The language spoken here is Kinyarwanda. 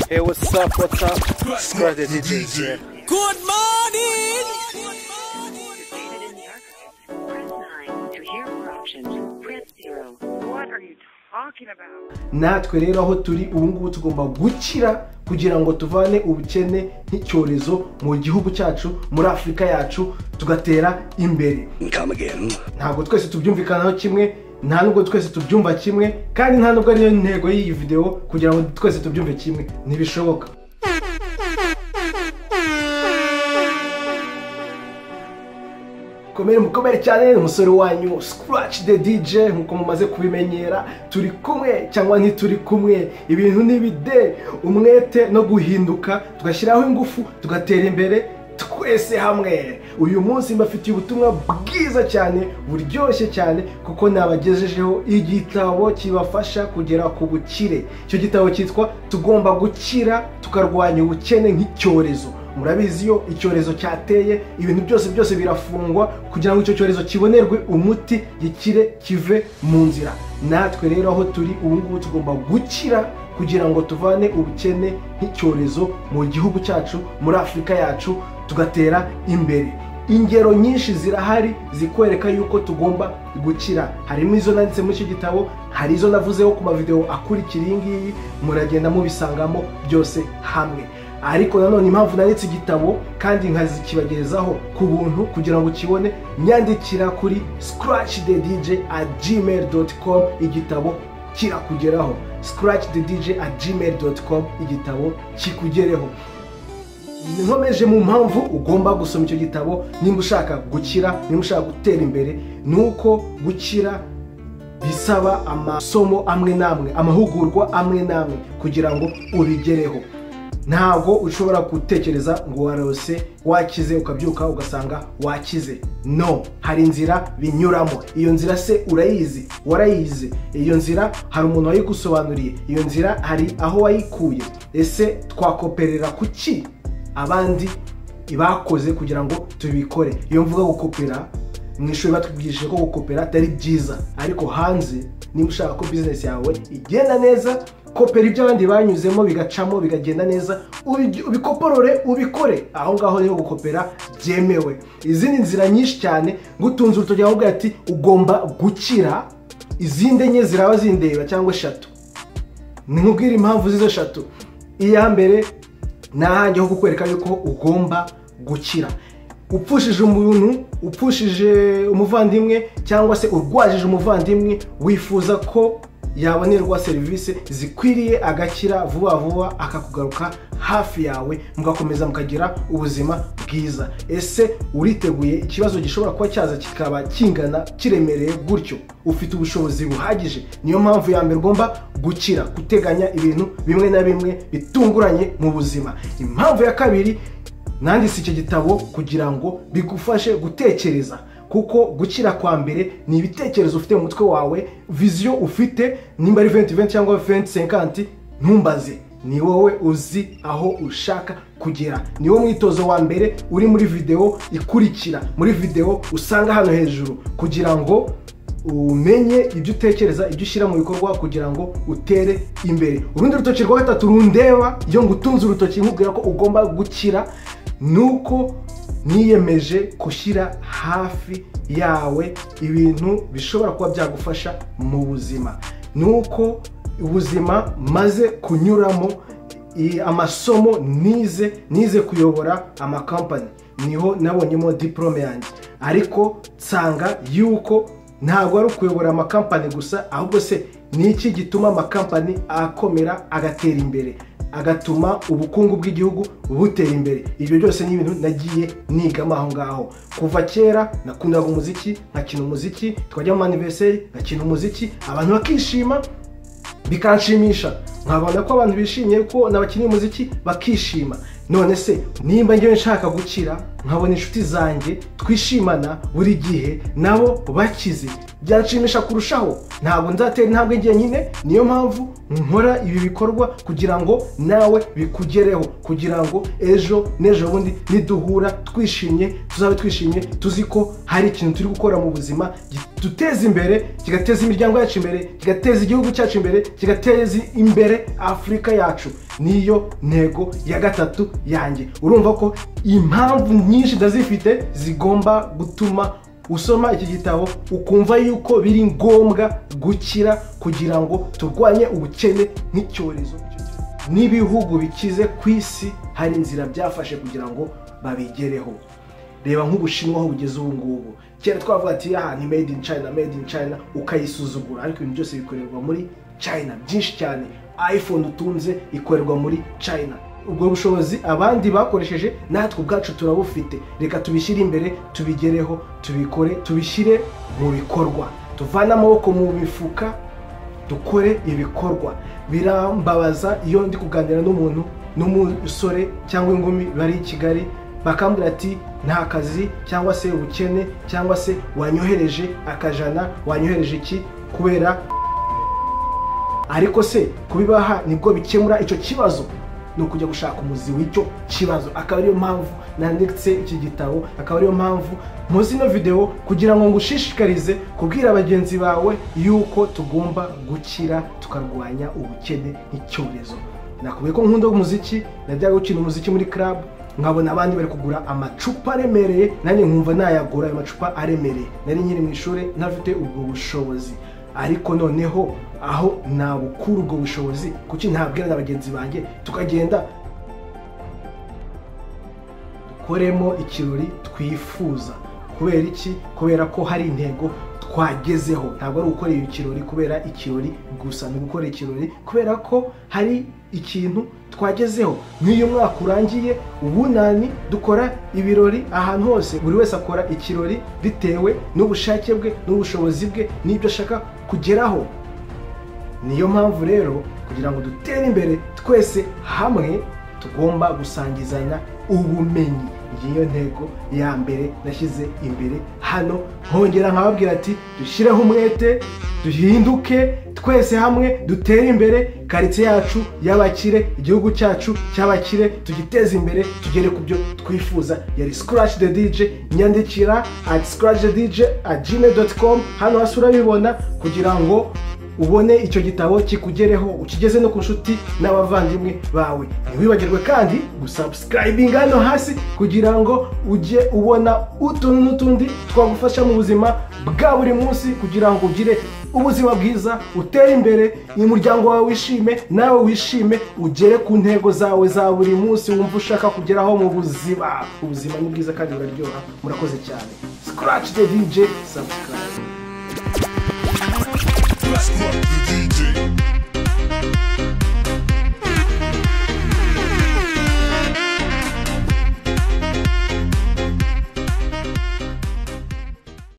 Hey, what's up, what's up? Squad de DJ. Good morning! Press 9. To hear more options, press 0. What are you talking about? natwe rero aho turi ubu ngubu tugomba gukira kugira ngo tuvane ubukene nk'icyorezo mu gihugu cyacu muri afurika yacu tugatera imbere ntabwo twese tubyumvikanaho kimwe nta nubwo twese tubyumva kimwe kandi nta nubwo ariyo ntego y'iyi videwo kugira ngo twese tubyumve kimwe ntibishoboka mukomere mukomere cyane umusore wanyu scratch the dj nkuko mumaze kubimenyera turi kumwe cyangwa ntituri kumwe ibintu n'ibide umwete no guhinduka tugashyiraho ingufu tugatera imbere twese hamwe uyu munsi mbafitiye ubutumwa bwiza cyane buryoshye cyane kuko nabagejejeho igitabo kibafasha kugera ku bukire icyo gitabo cyitwa tugomba gukira tukarwanya ubukene nk'icyorezo murabizi iyo icyorezo cyateye ibintu byose byose birafungwa kugira ngo icyo cyorezo kibonerwe umuti gikire kive mu nzira natwe rero aho turi ubu ngubu tugomba gukira kugira ngo tuvane ubukene nk'icyorezo mu gihugu cyacu muri afurika yacu tugatera imbere ingero nyinshi zirahari zikwereka yuko tugomba gukira harimo izo nanditse muri icyo gitabo hari izo navuzeho ku mavidewo akurikira iyi ngiyi muragenda mubisangamo byose hamwe ariko nanone impamvu nanditse igitabo kandi nkazikibagezaho ku buntu kugira ngo ukibone nyandikira kuri scratch the dj at gmail com igitabo kirakugeraho scratch the dj at gmail com igitabo kikugereho nkomeje mu mpamvu ugomba gusoma icyo gitabo nimba ushaka gukira nimba ushaka gutera imbere ni uko gukira bisaba amasomo amwe n'amwe amahugurwa amwe n'amwe kugira ngo ubigereho ntabwo ushobora gutekereza ngo warose wakize ukabyuka ugasanga wakize no hari inzira binyuramo iyo nzira se urayizi warayize iyo nzira hari umuntu wayigusobanuriye iyo nzira hari aho wayikuye ese twakoperera ku ki abandi bakoze kugira ngo tubikore iyo mvuga gukopera mu ishuri batwigishije ko gukopera atari byiza ariko hanze niba ushaka ko bizinesi yawe igenda neza kopera ibyo abandi banyuzemo bigacamo bigagenda neza ubi- ubikoporore ubikore aho ngaho rero gukopera byemewe izindi nzira nyinshi cyane ngutunze urutoki ahubwo ati ugomba gukira izindi enye ziraba zindeba cyangwa eshatu ni nkubwira impamvu z'izo eshatu iya mbere ni ahandi ho kukwereka yuko ugomba gukira upfushije umuntu upfushije umuvandimwe cyangwa se urwajije umuvandimwe wifuza ko yabonerwa serivisi zikwiriye agakira vuba vuba akakugaruka hafi yawe mugakomeza mukagira ubuzima bwiza ese uriteguye ikibazo gishobora kuba cyaza kikaba kingana kiremereye gutyo ufite ubushobozi buhagije niyo mpamvu ya mbere ugomba gukira guteganya ibintu bimwe na bimwe bitunguranye mu buzima impamvu ya kabiri nanditse icyo gitabo kugira ngo bigufashe gutekereza kuko gukira kwa mbere ni ibitekerezo ufite mu mutwe wawe viziyo ufite nimba ari venti venti cyangwa venti senkanti ntumbaze ni wowe uzi aho ushaka kugera ni wo mwitozo wa mbere uri muri videwo ikurikira muri videwo usanga hano hejuru kugira ngo umenye ibyo utekereza ibyo ushyira mu bikorwa kugira ngo utere imbere urundi rutoki rwa gatatu rundeba iyo ngutunze urutoki nkubwira ko ugomba gukira ni uko niyemeje gushyira hafi yawe ibintu bishobora kuba byagufasha mu buzima ni uko ubuzima maze kunyuramo i- amasomo nize nize kuyobora amakampani niho nabonyemo diporome yanjye ariko nsanga yuko ntabwo ari ukuyobora amakampani gusa ahubwo se ni iki gituma amakampani akomera agatera imbere agatuma ubukungu bw'igihugu butera imbere ibyo byose ni ibintu nagiye nigamo aho ngaho kuva kera nakundaga umuziki nkakina umuziki twajya mu maniveseri nkakina umuziki abantu bakishima bikanshimisha nkabona ko abantu bishimiye ko n'abakinnyi umuziki bakishima none se nimba ngewe nshaka gukira nkabona inshuti zanjye twishimana buri gihe nabo bakize byanshimisha kurushaho ntabwo nzatera intambwe njye nyine niyo mpamvu nkora ibi bikorwa kugira ngo nawe bikugereho kugira ngo ejo n'ejo bundi niduhura twishimye tuzabe twishimye tuzi ko hari ikintu turi gukora mu buzima gituteza imbere kigateza imiryango yacu imbere kigateza igihugu cyacu imbere kigateza imbere dutere afurika yacu niyo ntego ya gatatu yanjye urumva ko impamvu nyinshi ndazifite zigomba gutuma usoma iki gitabo ukumva yuko biri ngombwa gukira kugira ngo turwanye ubukene nk'icyorezo n'ibihugu bikize ku isi hari inzira byafashe kugira ngo babigereho reba nk'ubushinwa aho bugeze ubu ngubu kera twavuga ati aha ni made in china made in china ukayisuzugura ariko ibintu byose bikorerwa muri china byinshi cyane iphone utunze ikorerwa muri china ubwo bushobozi abandi bakoresheje natwe ubwacu turabufite reka tubishyire imbere tubigereho tubikore tubishyire mu bikorwa tuvane amaboko mu mifuka dukore ibikorwa birambabaza iyo ndi kuganira n'umuntu n'umusore cyangwa inkumi bari i kigali bakambwira ati nta kazi cyangwa se ubukene cyangwa se wanyohereje akajana wanyohereje iki kubera ariko se kubibaha nibwo bikemura icyo kibazo ni ukujya gushaka umuzi w'icyo kibazo akaba ariyo mpamvu nanditse iki gitabo akaba ariyo mpamvu muzi ino videwo kugira ngo ngushishikarize kubwira bagenzi bawe yuko tugomba gukira tukarwanya ubukene nk'icyorezo nakubwiye ko nkunda umuziki najyaga gukina umuziki muri club nkabona abandi bari kugura amacupa aremereye nanjye nkumva nayagura ayo macupa aremereye nari nkiri mu ishuri ntafite ubwo bushobozi ariko noneho aho nabukura ubwo bushobozi kuki ntabwira na bagenzi banjye tukagenda dukoremo ikirori twifuza kubera iki kubera ko hari intego twagezeho ntabwo ari ugukora ikirori kubera ikirori gusa ni ugukora ikirori kubera ko hari ikintu twagezeho nk'iyo umwaka urangiye ubunani dukora ibirori ahantu hose buri wese akora ikirori bitewe n'ubushake bwe n'ubushobozi bwe n'ibyo ashaka kugeraho niyo mpamvu rero kugira ngo dutere imbere twese hamwe tugomba gusangizanya ubumenyi ngiyo ntego ya mbere nashyize imbere hano nkongera nkababwira ati dushyireho umwete duhinduke twese hamwe dutere imbere karitsiye yacu y'abakire igihugu cyacu cy'abakire tugiteze imbere tugere ku byo twifuza yari scratch the dj nyandikira at scratch the dj at gmail com hano hasi urabibona kugira ngo ubone icyo gitabo kikugereho ukigeze no ku nshuti n'abavandimwe bawe ntiwibagirwe kandi gusabusikayibinga hano hasi kugira ngo ujye ubona utuntu n'utundi twagufasha mu buzima bwa buri munsi kugira ngo ugire ubuzima bwiza utere imbere umuryango wawe wishime nawe wishime ugere ku ntego zawe za buri munsi wumva ushaka kugeraho mu buzima ubuzima ni bwiza kandi buraryoha murakoze cyane scratch the dj subscribe Scrap the DJ.